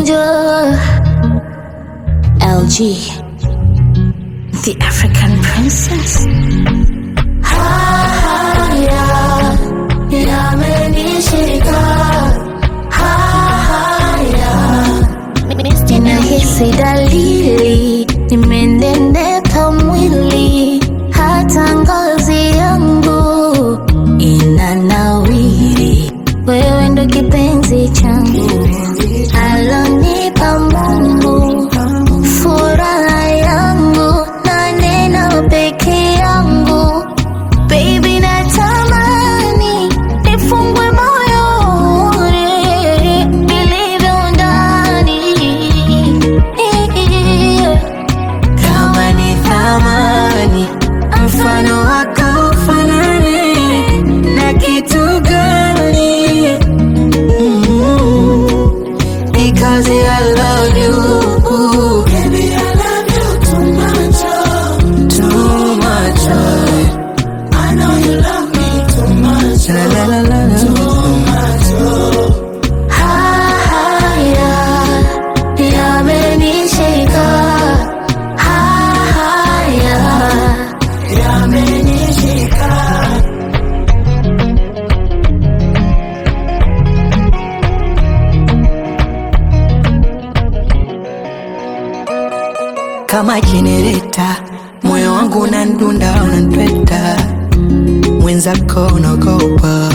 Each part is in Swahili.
Bonjour, LG, the African princess. Haya yamenishika, haya ninahisi dalili, nimenenepa mwili, hata ngozi yangu inanawiri. Wewe ndo kipenzi changu alonipa Mungu, furaha yangu na neno peke yangu. Baby, natamani nifungwe moyoni nilivyo ndani kama ni thamani mfano wako ufanane na kitu gani Mm, because I love you Baby, I love you too much oh. Too much oh. I know you love me too much la, la, la, la, la. Too much oh. haya yamenishika haya Yamenishika kama jenereta, moyo wangu unandunda, unanipeta, mwenzako unaogopa,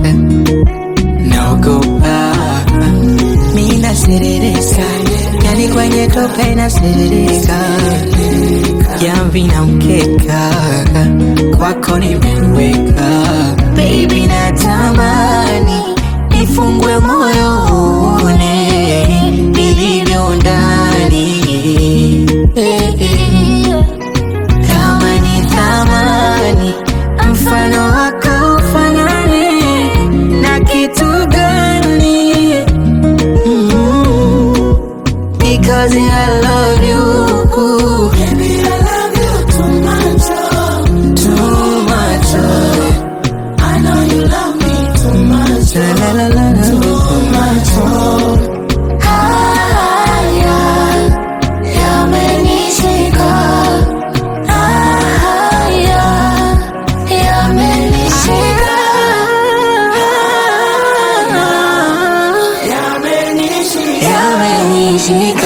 naogopa, mi naserereka, yani kwenye tope naserereka, jamvi na mkeka, kwako nimeweka, baby natamani nifungwe moyo uone nilivyo ndani Eh, eh. kama ni thamani mfano wako ufanane na kitu gani Mm, because I love you Baby, I love you too much oh. Too much oh. I know you love me too much la, la, la, la, la. Too much oh. haya yamenishika haya yamenishika Yamenishika